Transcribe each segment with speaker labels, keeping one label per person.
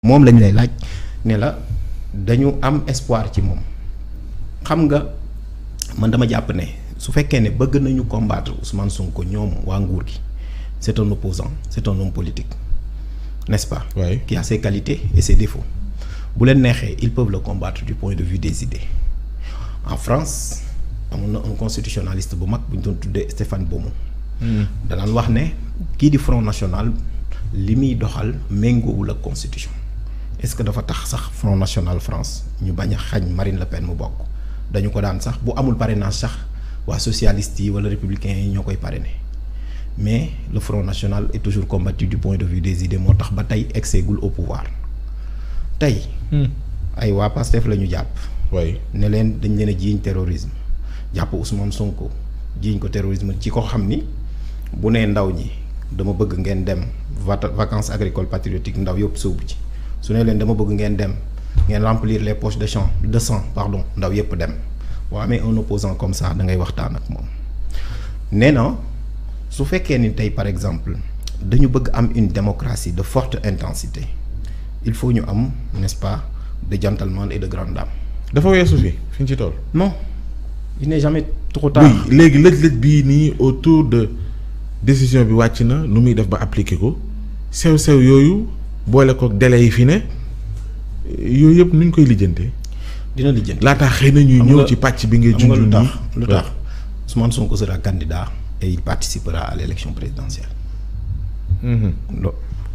Speaker 1: moom lañ lay laaj ne la dañu am espoir ci moom xam nga man dama jàpp ne su fekkee ne bëgg nañu combattre Ousmane Sonko ñoom waa nguur gi c'est un opposant c'est un homme politique n'est-ce pas
Speaker 2: Oui.
Speaker 1: qui a ses qualités et ses défauts bu leen neexee ils peuvent le combattre du point de vue des idées en France amoon na un constitutionnaliste bu mag bu ñu doon tuddee Stéphane Beaumont danaan wax ne kii di Front National li muy doxal méngoowul ak constitution est-ce que dafa tax sax Front National France ñu bañ a xañ Marine Le Pen mu bokk dañu ko daan sax bu amul parrainage sax waa socialistes yi wala républicains yi ñoo koy parrainer mais le Front National est toujours combattu du point de vue des idées moo tax ba tey egseegul au pouvoir tey ay waa Pastef la ñu jàpp
Speaker 2: oui
Speaker 1: ne leen dañ leen a jiiñ terrorisme jàpp Ousmane Sonko jiiñ ko terrorisme ci ko xam ni bu nee ndaw ñi dama bëgg ngeen dem vata- vacances agricoles patriotiques ndaw yëpp sóobu ci su ne leen dama bëgg ngeen dem ngeen remplir les poches de champ de sang pardon ndaw yëpp dem boo amee un opposant comme ça da ngay waxtaan ak moom nee na su fekkee ni tey par exemple dañu bëgg am une démocratie de forte intensité il faut ñu am n'est-ce pas de gentlemen et de grandes dames
Speaker 2: dafa weesu fi fi ñu ci toll.
Speaker 1: non il n'est jamais trop tard.
Speaker 2: oui léegi lëj-lëj bii nii autour de décision bi wàcc na nu muy def ba appliquer ko sew-sew yooyu boole ko délai yi fi ne yooyu yëpp nuñ koy lijjantee
Speaker 1: dina lijjanti.
Speaker 2: laataa xëy na ñuy
Speaker 1: Xam
Speaker 2: ñëw
Speaker 1: nga-
Speaker 2: ci pàcc bi ngay
Speaker 1: xam nga
Speaker 2: junj
Speaker 1: lu tax
Speaker 2: nii
Speaker 1: lu tax Ousmane Sonko sera candidat et il participera à l'élection présidentielle.
Speaker 2: Mhm.
Speaker 1: lo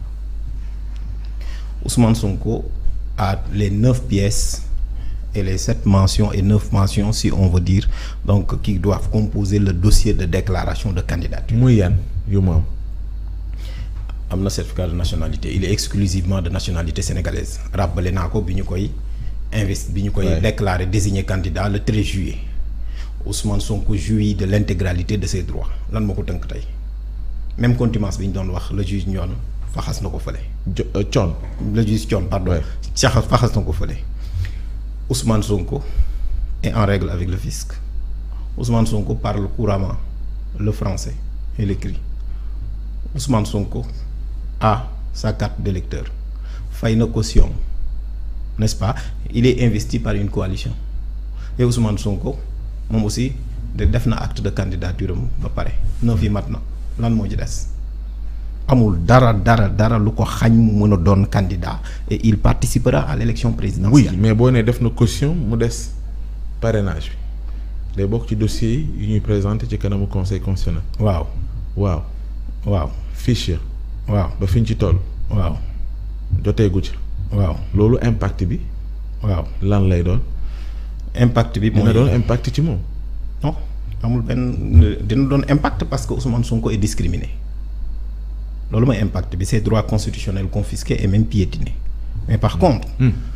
Speaker 1: Ousmane Sonko a les neuf pièces et les sept mentions et neuf mentions si on veut dire donc qui doivent composer le dossier de déclaration de candidature.
Speaker 2: muy yan yu mu am
Speaker 1: am na certificat de nationalité il est exclusivement de nationalité sénégalaise rappelé naa ko bi ñu koy investi bi ñu koy
Speaker 2: Ouais.
Speaker 1: déclarer désigné candidat le 13 juillet Ousmane Sonko jouit de l'intégralité de ses droits lan moo ko tënk tey même contumace bi ñu doon wax le juge ñoon faxas na ko fële
Speaker 2: jo euh, coon
Speaker 1: le juge Thion pardon
Speaker 2: Ouais.
Speaker 1: caxas faxas na ko fële Ousmane Sonko est en règle avec le fisc Ousmane Sonko parle couramment le français et l'écrit Ousmane Sonko a sa carte d'électeur fay na caution n'est-ce pas il est investi par une coalition et Ousmane Sonko moom aussi de def na acte de candidature am ba pare neuf yi mat na lan moo ci des amul dara dara dara lu ko xañ mu mën a doon candidat et il participera à l'élection
Speaker 2: oui
Speaker 1: présidentielle
Speaker 2: mais boo nee def na caution mu des parrainage bi day bokk ci dossier yi yu ñuy présenté ci kanamu conseil constitutionnel
Speaker 1: waaw
Speaker 2: waaw
Speaker 1: waaw
Speaker 2: fiche
Speaker 1: waaw
Speaker 2: ba fi ñu ci toll
Speaker 1: waaw
Speaker 2: joteegu ci
Speaker 1: waaw
Speaker 2: loolu impact bi
Speaker 1: waaw
Speaker 2: lan lay doon
Speaker 1: impact bi
Speaker 2: dina
Speaker 1: mooy
Speaker 2: doon impact ci moom
Speaker 1: non amul benn dina doon impact parce que Ousmane Sonko est discriminé loolu mooy impact bi ses droits constitutionnels confisqués et même piétinés mais par contre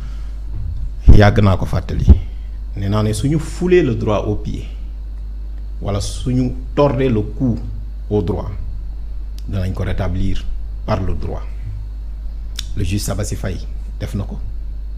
Speaker 1: yàgg naa ko fàttali nee naa ne suñu fouler le droit au pied wala suñu tordre le cou au droit danañ ko rétablir par le droit le juge Sabassi Faye def na ko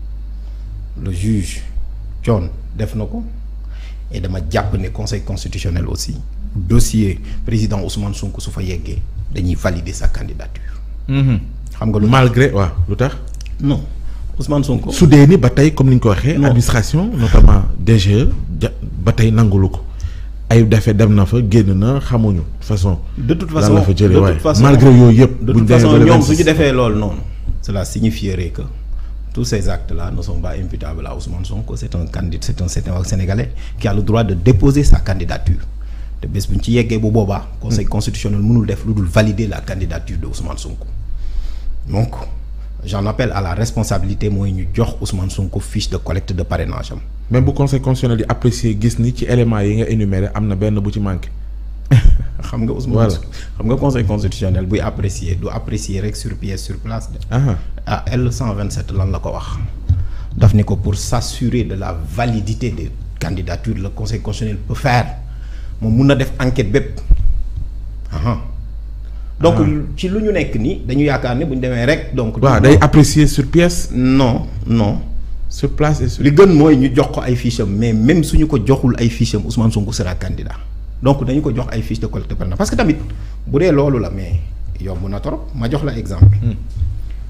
Speaker 1: le juge Thion def na ko et dama jàpp ne conseil constitutionnel aussi dossier président Ousmane Sonko su fa yeggee dañuy valider sa candidature xam nga lu
Speaker 2: malgré waaw lu tax
Speaker 1: non Ousmane Sonko
Speaker 2: su dee ni ba tey comme ni ñu ko waxee
Speaker 1: Non.
Speaker 2: administration notamment DGE ja ba tey nangulu ko ay defe dem na fa génn na xamuñu façon
Speaker 1: de toute
Speaker 2: lan
Speaker 1: façon
Speaker 2: la fa jëlee
Speaker 1: de
Speaker 2: waaye
Speaker 1: toute façon
Speaker 2: malgré yooyu yëpp
Speaker 1: de
Speaker 2: buñ
Speaker 1: toute
Speaker 2: demee
Speaker 1: façon
Speaker 2: ba le
Speaker 1: ñoom
Speaker 2: 26.
Speaker 1: su ñu defee loolu noonu cela signifierait que tous ces actes là ne sont pas imputables à Ousmane Sonko c'est un candidat c'est un c'est un Sénégalais qui a le droit de déposer sa candidature te bés bu ñu ci yeggee bu boobaa conseil constitutionnel mënul def lu dul valider la candidature de Ousmane Sonko donc j'en appelle à la responsabilité mooy ñu jox Ousmane Sonko fiche de collecte de parrainage am
Speaker 2: même bu conseil constitutionnel di apprécier gis ni ci éléments yi nga énuméré am na benn bu ci manqué
Speaker 1: xam nga Ousmane
Speaker 2: Voilà.
Speaker 1: xam nga conseil constitutionnel buy apprécier du apprécier rek sur pièce sur place de
Speaker 2: aha
Speaker 1: ah L 127 lan la ko wax daf ni ko pour s'assurer de la validité des candidatures le conseil constitutionnel peut faire moom mun na def enquête bépp aha donc ci lu ñu nekk nii dañu yaakaar ne bu ñu demee rek donc
Speaker 2: waaw day apprécier sur pièce
Speaker 1: non non
Speaker 2: sur place et sur
Speaker 1: li gën mooy ñu jox ko ay fiches am mais même suñu ko joxul ay fiches am Ousmane Sonko sera candidat donc dañu ko jox ay fiches de collecte parrainage parce que tamit bu dee loolu la mais yomb na trop ma jox la exemple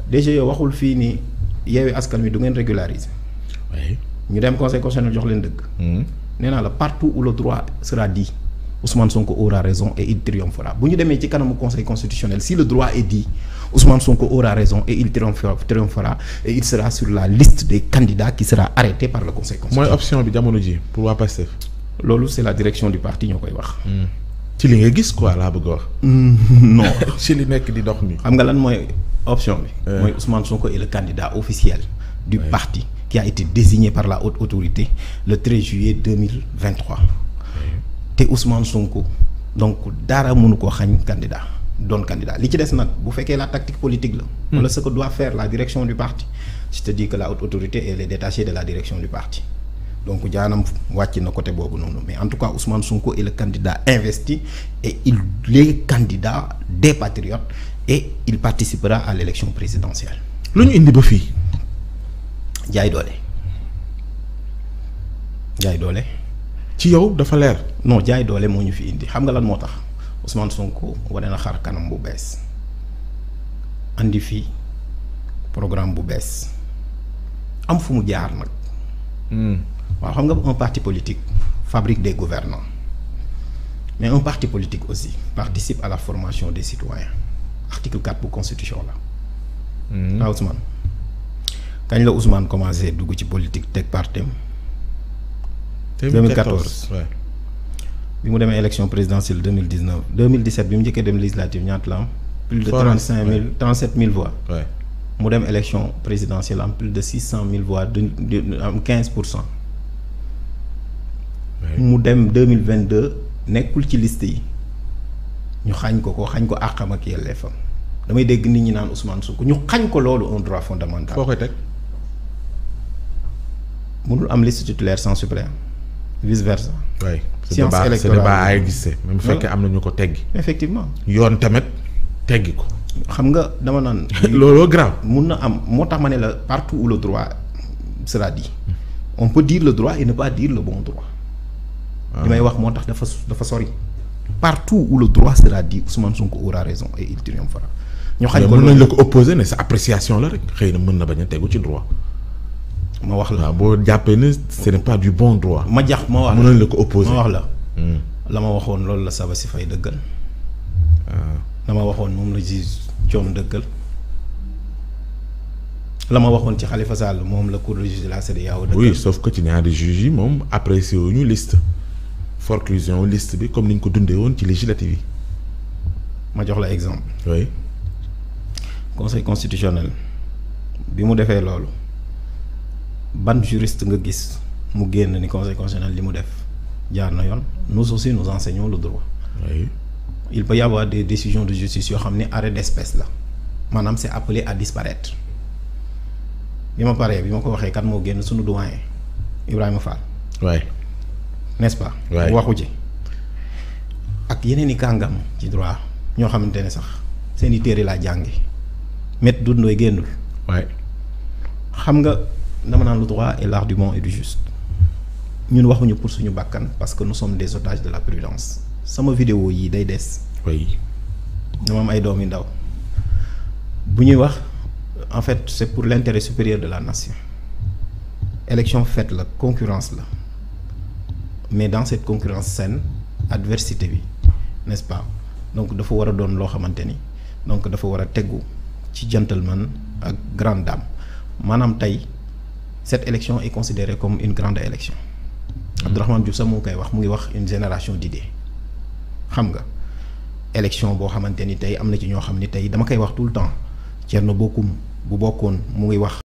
Speaker 1: DGE waxul fii ni yeewi askan wi du ngeen régulariser
Speaker 2: oui.
Speaker 1: ñu dem conseil constitutionnel jox leen dëgg.
Speaker 2: Hmm.
Speaker 1: nee naa la partout où le droit sera dit Ousmane Sonko aura raison et il triomphera bu ñu demee ci kanamu conseil constitutionnel si le droit est dit Ousmane Sonko aura raison et il triomphera triomphera et il sera sur la liste des candidats qui sera arrêté par le conseil
Speaker 2: mooy
Speaker 1: constitutionnel.
Speaker 2: option bi jamono ji pour waa Pastef.
Speaker 1: loolu c'est la direction du parti ñoo koy wax.
Speaker 2: ci li nga gis quoi laa bëgg a wax.
Speaker 1: non
Speaker 2: ci li nekk di dox nii.
Speaker 1: xam nga lan mooy option bi.
Speaker 2: Euh.
Speaker 1: mooy Ousmane Sonko est le candidat officiel du parti qui a été désigné par la haute autorité le 13 juillet 2023 te Ousmane Sonko donc dara mënu ko xañ candidat doon candidat li ci des nag bu fekkee la tactique politique la. wala ce que doit faire la direction du parti je te dis que la haute autorité elle est détachée de la direction du parti donc jaanam wàcc na côté boobu noonu mais en tout cas Ousmane Sonko est le candidat investi et il est candidat des patriotes et il participera à l'élection présidentielle
Speaker 2: lu ñu indi ba fii.
Speaker 1: jaay doole jaay doole
Speaker 2: ci yow dafa leer.
Speaker 1: non jaay doole moo ñu fi indi xam nga lan moo tax Ousmane Sonko wane na xar kanam bu bees andi fi programme bu bees am fu mu jaar nag waaw xam nga un parti politique fabrique des gouvernants mais un parti politique aussi participe à la formation des citoyens article 4 bu constitution la waaw Ousmane kañ la Ousmane commencé dugg ci politique teg partem 2014.
Speaker 2: ouais.
Speaker 1: bi mu demee élection présidentielle 2019 2017 bi mu njëkkee dem législative ñaata la am plus de
Speaker 2: Forum,
Speaker 1: trente cinq mille trente sept mille voix
Speaker 2: ouais.
Speaker 1: mu dem élection présidentielle am plus de six cent mille voix de de am quinze pour cent
Speaker 2: Ouais.
Speaker 1: mu dem deux mille vingt deux nekkul ci liste yi ñu xañ ko ko xañ ko àqam ak yelleefam damay dégg nit ñi naan Ousmane Sonko ñu xañ ko loolu un droit fondamental
Speaker 2: foo koy teg.
Speaker 1: mënul am liste titulaire sans suppléant vice versa
Speaker 2: waay ce
Speaker 1: Science
Speaker 2: débat ce
Speaker 1: électorale.
Speaker 2: débat ay gisee même bu fekkee am na ñu ko teggi
Speaker 1: effectivement
Speaker 2: yoon tamit teggi ko
Speaker 1: xam nga dama naan
Speaker 2: looloo grave
Speaker 1: mun na am moo tax ma ne la partout où le droit sera dit on peut dire le droit et ne pas dire le bon droit li may wax moo tax dafa dafa sori partout où le droit sera dit Ousmane Sonko aura raison et il triomphera ñu xañ ko
Speaker 2: mën nañ
Speaker 1: loolu
Speaker 2: la ko opposer ne sa appréciation la rek xëy na mën na bañ a tegu ci droit
Speaker 1: ma wax la
Speaker 2: waaw boo jàppee ne ce n'est pas du bon droit
Speaker 1: ma jax ma wax
Speaker 2: mën
Speaker 1: la
Speaker 2: nañ la ko opposer
Speaker 1: ma wax la
Speaker 2: Hmm.
Speaker 1: la ma waxoon loolu la saba si fay dëggal la ma waxoon moom la juge coom dëggal la ma waxoon ci Khalifa Sall moom la cour de justice de la CEDEAO dëggal
Speaker 2: oui sauf que ci ñaari juges yi moom apprécié wuñu liste forclusion liste bi comme ni ñu ko dundee woon ci législative yi
Speaker 1: ma jox la exemple
Speaker 2: oui
Speaker 1: conseil constitutionnel bi mu defee loolu ban juriste nga gis mu génn ni conseil constitutionnel li mu def jaar na yoon nous aussi nous enseignons le droit
Speaker 2: oui
Speaker 1: il peut y avoir des décisions de justice yoo xam ne arrêt d'espèce la maanaam c'est appelé à disparaître bi ma paree bi ma ko waxee kan moo génn sunu doyen Ibrahima Fall
Speaker 2: oui
Speaker 1: n'est-ce pas
Speaker 2: Ouais.
Speaker 1: waxu ci ak yeneen i kàngam ci droit ñoo xamante ne sax seen i téere laa jàngi met dundooy génnul
Speaker 2: oui
Speaker 1: xam nga dama naan le droit est l'art du bon et du juste ñun waxuñu pour suñu bàkkan parce que nous sommes des otages de la prudence sama vidéo yi day des
Speaker 2: oui
Speaker 1: dama am ay doom yu ndaw bu ñuy wax en fait c'est pour l'intérêt supérieur de la nation élection faite la concurrence la mais dans cette concurrence saine adversité bi n'est-ce pas donc dafa war a doon loo xamante ni donc dafa war a tegu ci gentleman ak grande dame maanaam tey cette élection est considérée comme une grande élection Abdourahmane Diouf sax mu ngi koy wax mu ngi wax une génération d'idées xam nga élection boo xamante ni tey am na ci ñoo xam ni tey dama koy wax tout le temps Thierno Bocoum bu bokkoon mu ngi wax